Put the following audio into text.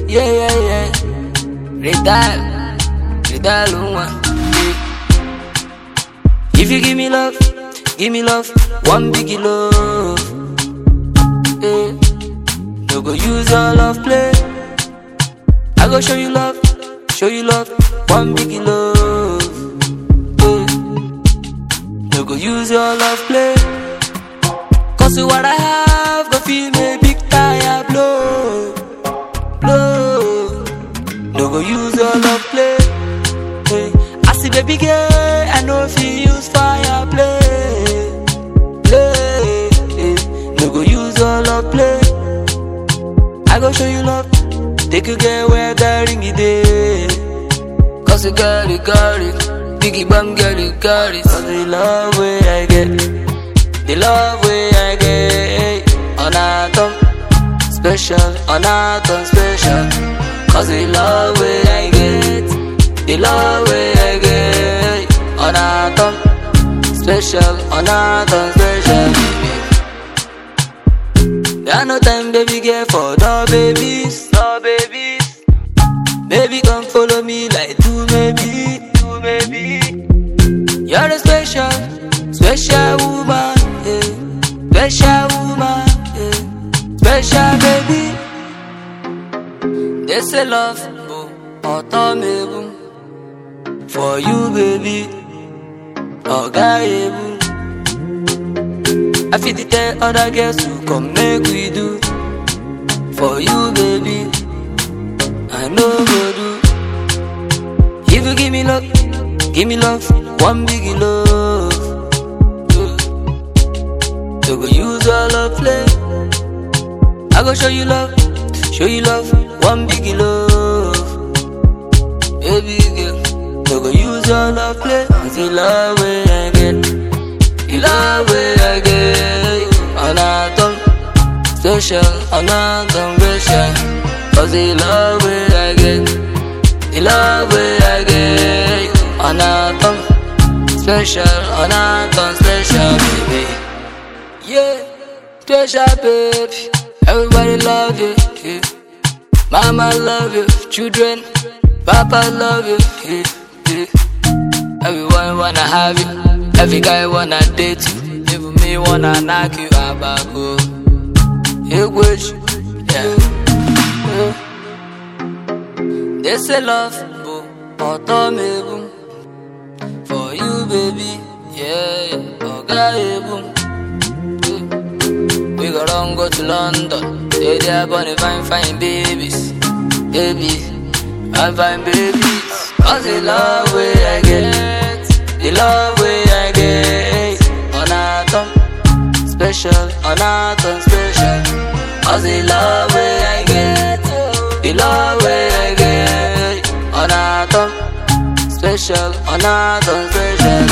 yeah, yeah, yeah. Retire, retire, one. If you give me love, give me love, one big love. Yeah. No go use your love play. I go show you love, show you love, one big love. Yeah. No go use your love play. Cause what I have, go feel me big tire blow, blow. No go use your love play. Hey. I see baby girl, I know if you use fire play, play. Hey. No go use your love play. I go show you love, take you get where the ring it is. Cause you got it, got it. Biggie bang get it, got it. Cause the love way I get, the love way I get. On a thumb, special, on a thumb, special. Cause the love way I get, the love way I get. On a thumb, special, on a thumb, special. Baby. There no time, baby, girl, for no babies, no babies. Baby, come follow me like two maybe, two maybe. You're a special, special woman, yeah. Special woman, yeah. Special baby. They say love, boo, autumn, For you, baby, oh, guy, boo. I feel the tell other girls to come make we do For you baby I know go do If you give me love, give me love One big love So go use all love play I go show you love, show you love One big love Baby girl So go use all love play It's the love way I get the love way I get on a tongue special, on a tongue special. Cause the love way I get, the love way I get on a tongue special, on a tongue special, baby. Yeah, special, baby. Everybody love you, yeah. Mama love you, children, Papa love you, yeah, yeah. Everyone wanna have you. Every guy wanna date you, even me wanna knock you out back home. Hey, wish, yeah. yeah. They say love, boo, autumn, boom. For you, baby, yeah, oh, guy, boom. We go run go to London, stay there, bunny, fine, fine babies, baby, fine, fine babies. Cause the love way I get, the love way I get on a thumb special, on a thumb special. Cause the love way I get, the love way I get on a thumb special, on a thumb special.